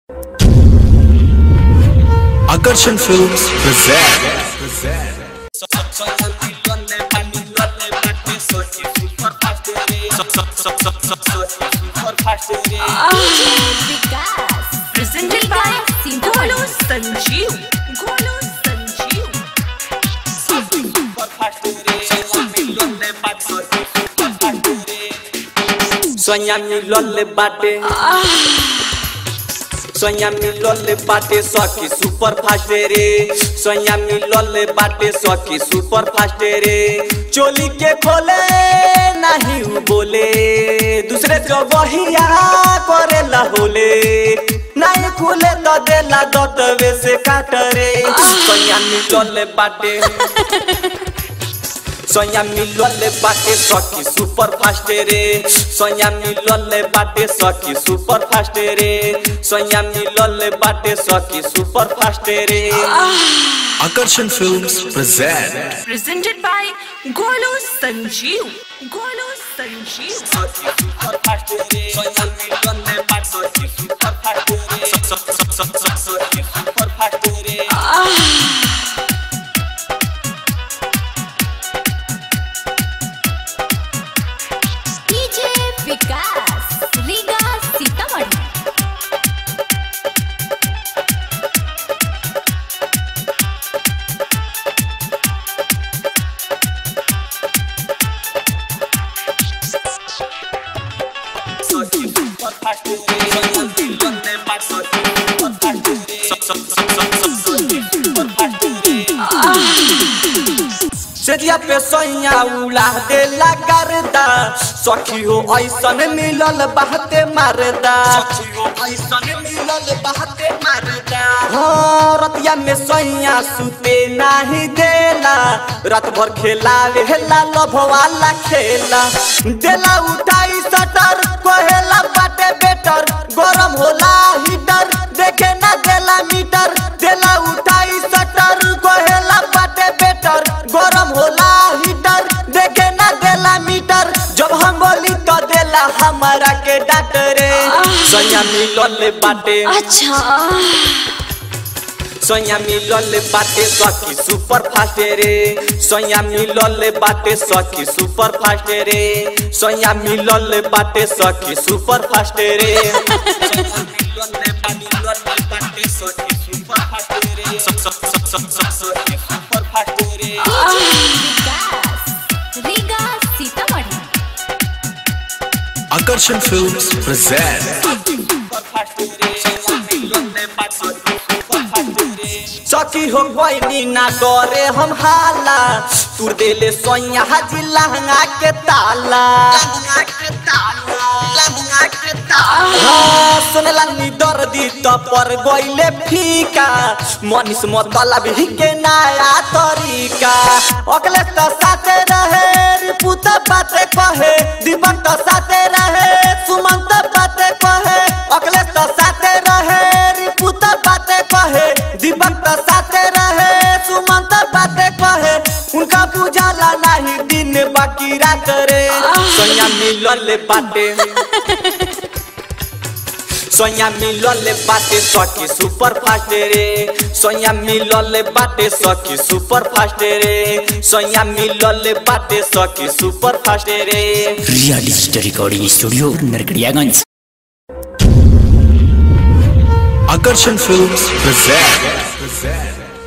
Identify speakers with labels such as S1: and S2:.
S1: Akarshan Films present.
S2: Vikas presented by Golu Sanjeev. Golu Sanjeev.
S3: Sonia मिलल बाटे सोनिया मिलल बाटे सखी सुपर फास्ट रे सोनिया मिलल बाटे सखी सुपर फास्ट रे चोली के खोले नहीं उ बोले दूसरे जगहिया करेला होले नहीं खुले तो देला दतवे से काट रे सोनिया मिलल बाटे सोनिया मिलल बाटे सखी सुपर फास्ट रे सोनिया मिलल बाटे सखी सुपर फास्ट रे सोनिया मिलल बाटे सखी सुपर फास्ट रे
S1: Akarshan Films present.
S2: Presented by Golu Sanjeev. Golu Sanjeev.
S3: सखी सुपर फास्ट रे सोनिया मिलल बाटे सखी सुपर फास्ट रे सखी सुपर फास्ट रे
S2: DJ विकास रीगा सीतामढ़ी
S3: सखी सुपर फास्ट रे सोनिया मिलल बाटे सखी सुपर फास्ट रे सखी सुपर फास्ट रे सेजिया पे सैया उड़ा देला करदा सखी हो ऐसन मिलल बहते मारदा सखी हो ऐसन मिलल बहते मारदा हाँ रतिया में सैया सुते नाही देला रात भर खेला वेला लभवाला खेला देला उठाई सटर कहेला बाटे बेटर गरम होला हीटर देखे ना देला मीटर देला उठाई सटर कहेला बाटे बेटर गरम होला हीटर देखे ना देला मीटर जब हम बोली तो देला हमारा के डॉक्टरे सैया मिलल बाटे
S2: अच्छा
S3: सैया मिलल बाटे सखी सुपर फास्ट रे सैया मिलल बाटे सखी सुपर फास्ट रे सैया मिलल बाटे सखी सुपर फास्ट रे सैया मिलल बाटे सखी सुपर फास्ट रे सखी सुपर फास्ट रे
S2: विकास Riga Sitamarhi
S1: Akarshan Films present.
S3: सखी हो कोई ना करे हम हाला तुर देले सोया हाजी लहंगा के ताला हाँ, सुनला नी दर्दी त पर गइले फीका मनीष मतलब ही के नया तरीका अगले त साथे रहे रिपुत बाते कहे दीपक त साथे रहे सुमंत बाते कहे अगले त साथे रहे रिपुत बाते कहे दीपक त साथे रहे सुमंत बाते कहे उनका बुझाला नहीं दिन बाकी रात रे सोया मिलल बाटे सोया मिलल बाटे सखी सुपर फास्ट रे सोया मिलल बाटे सखी सुपर फास्ट रे सोया मिलल बाटे सखी सुपर फास्ट रे
S4: Riya digital recording studio Narkatiaganj
S1: Akarshan Films present.